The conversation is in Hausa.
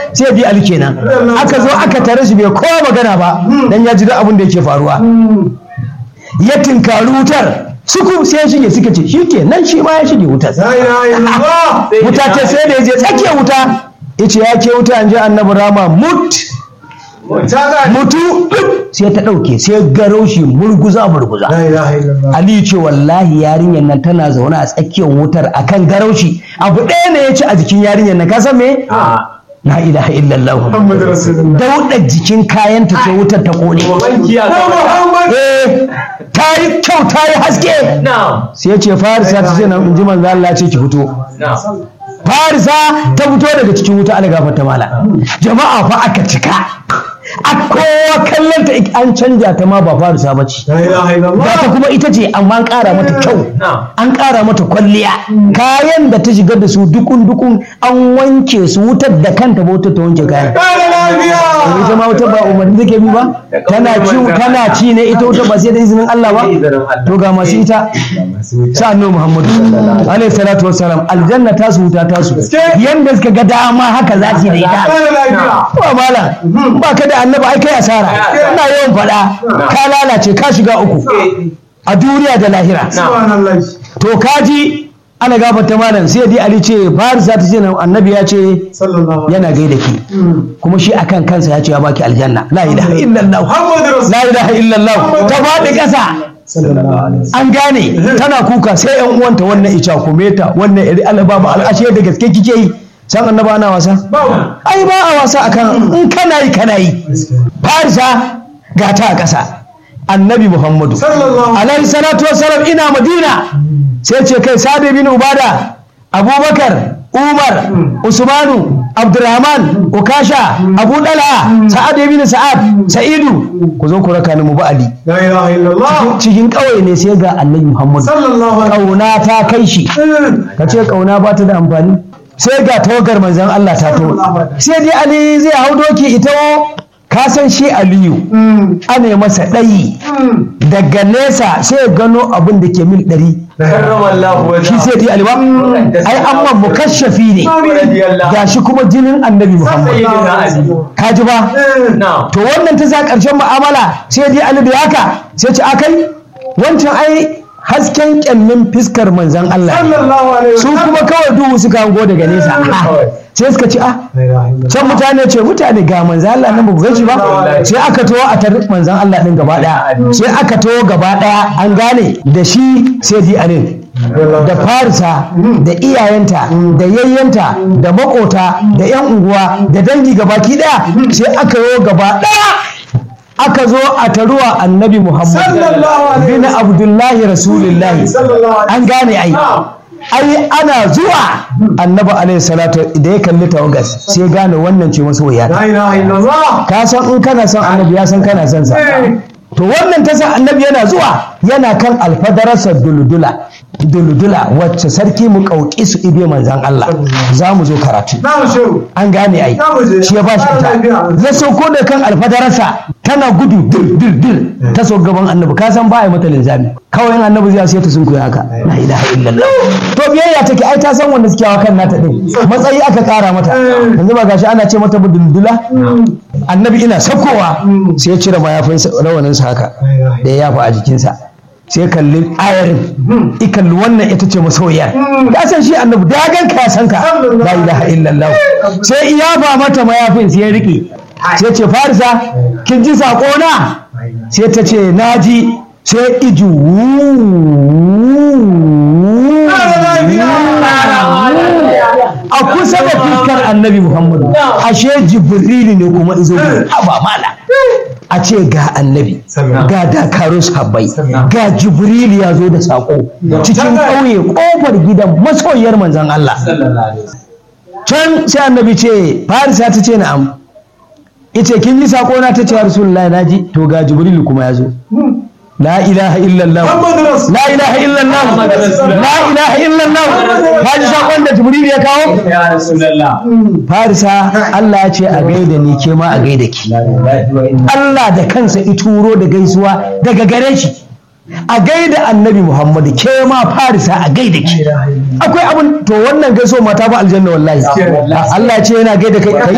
sai bi ali kenan aka zo aka tare shi bai kowa magana ba dan ya ji duk abin da yake faruwa ya tinkari wutar suku sai ya shige suka ce shi ke nan shi ma ya shige wutar La ilaha illallah. wuta ce sai da ya je tsakiyar wuta ya ce ya ke wuta an ji annabi rama mut Ta ga mutu sai ta ɗauke sai garau shi murguza murguza La ilaha illallah. Aliyu ce wallahi yarinyar nan tana zaune a tsakiyar wutar akan garaushi abu ɗaya ne ya ci a jikin yarinyar nan ka san me la ilaha illallah Muhammad Rasulullah. daudar jikin kayanta ce wutar ta kone Muhammad. eh ta yi kyau ta yi haske sai ya ce farisa ta ce na in ji manzo Allah ce ki fito farisa ta fito daga cikin wuta ala gafarta mala jama'a fa aka cika a kowa kallon ta an canja ta ma ba farisa ba ce La ilaha illallah. Ga ta kuma ita ce amma an ƙara mata kyau an ƙara mata kwalliya kayan da ta shiga da su dukun dukun an wanke su wutar da kanta ba wutar ta wanke kayan Kara lafiya. ita ma wutar ba umarni take bi ba tana ci tana ci ne ita wutar ba sai da izinin Allah ba to ga masu ita sa annabi Muhammadu alaihi salatu wassalam aljanna ta su wuta ta su yanda suka ga dama haka za su yi da ita Kara lafiya. ba malam ba ka da annabi ai kai asara ina yawan faɗa ka lalace ka shiga uku a duniya da lahira Subhanallah. to kaji ana gafarta malam sai dai ali ce farisa ta ce annabi ya ce Sallallahu alaihi yana gaida ki kuma shi akan kansa ya ce ya baki aljanna la ilaha illallah Muhammad Rasulullah. la ilaha illallah ta faɗi ƙasa Sallallahu alaihi an gane tana kuka sai yan uwanta wannan ica kumeta wannan iri alababa al'ashe da gaske kike yi san annaba ana wasa ai ba a wasa akan in kana yi kana yi farisa ga ta a ƙasa annabi muhammadu Sallallahu alaihi salatu wassalam ina madina sai ce kai sadi bin ubada abubakar umar usmanu abdurrahman ukasha abu dala sa'ad bin sa'ad sa'idu ku zo ku raka ni mu ba ali La ilaha illallah. cikin ƙauye ne sai ga annabi muhammadu Sallallahu alaihi ƙauna ta kai shi ka ce ƙauna ba ta da amfani sai ga tawagar manzan Allah ta to sai dai Ali zai hau doki ita ka san shi Aliyu ana masa ɗayi daga nesa sai ya gano abin da ke mil ɗari shi sai dai Ali ba ai amma mukashafi ne ga shi kuma jinin annabi Muhammad ka ji ba to wannan ta sa ƙarshen mu'amala sai dai Ali da haka sai ce akai wancan ai hasken kyallin fiskar manzan Allah ne. Sallallahu alaihi su kuma kawai duhu suka hango daga nesa sai suka ci ah La ilaha illallah. can mutane ce mutane ga manzan Allah nan ba ku gaji ba sai aka taho a tar manzan Allah din gaba daya sai aka taho gaba daya an gane da shi sai di anin da farisa da iyayenta da yayyanta da makota da yan unguwa da dangi gabaki daya sai aka yi gaba daya aka zo a taruwa annabi muhammad Sallallahu alaihi bin abdullahi rasulullahi Sallallahu alaihi an gane ai ai ana zuwa annabi alaihi salatu da ya kalli tawagas sai gane wannan ce masoyiya La ilaha illallah. ka san in kana son annabi ya san kana son sa to wannan ta sa annabi yana zuwa yana kan alfadararsa duludula duludula wacce sarki mu kauki su ibe manzan Allah za mu zo karatu Na mu shehu. an gane ai Za mu je. shi ya bashi ita ya sauko da kan alfadararsa tana gudu dir dir dir ta so gaban annabi ka san ba a yi mata linzami kawai in annabi zai sai ta sunkuya haka la ilaha illallah to biyayya take ai ta san wanda suke hawa kan nata din matsayi aka kara mata yanzu ba gashi ana ce mata duldula annabi ina saukowa sai ya cire mayafin rawaninsa haka da ya yafa a jikinsa sai kalli ayarin i kalli wannan ita ce masoyiyar ka san shi annabi da ya ganka ya san ka la ilaha illallah sai iya ba mata mayafin sai ya rike sai ce farisa kin ji sako na sai ta ce naji sai iju a kusa da fuskar annabi muhammadu ashe jibrilu ne kuma izo ba mala a ce ga annabi ga dakarun sahabbai ga jibrilu ya zo da sako cikin ƙauye ƙofar gidan masoyiyar manzon Allah can sai annabi ce farisa ta ce na'am ita kin ji sako na ta ce ya rasulullahi naji to ga jibrilu kuma ya zo la ilaha illallah Muhammadu Rasul. la ilaha illallah la ilaha illallah ka ji sakon da jibrilu ya kawo farisa Allah ya ce a gaida ni ke ma a gaida ki Allah da kansa i turo da gaisuwa daga gare shi a gaida annabi Muhammadu ke ma farisa a gaida ki akwai abin to wannan gaisuwa mata ba aljanna wallahi Allah ya ce yana gaida kai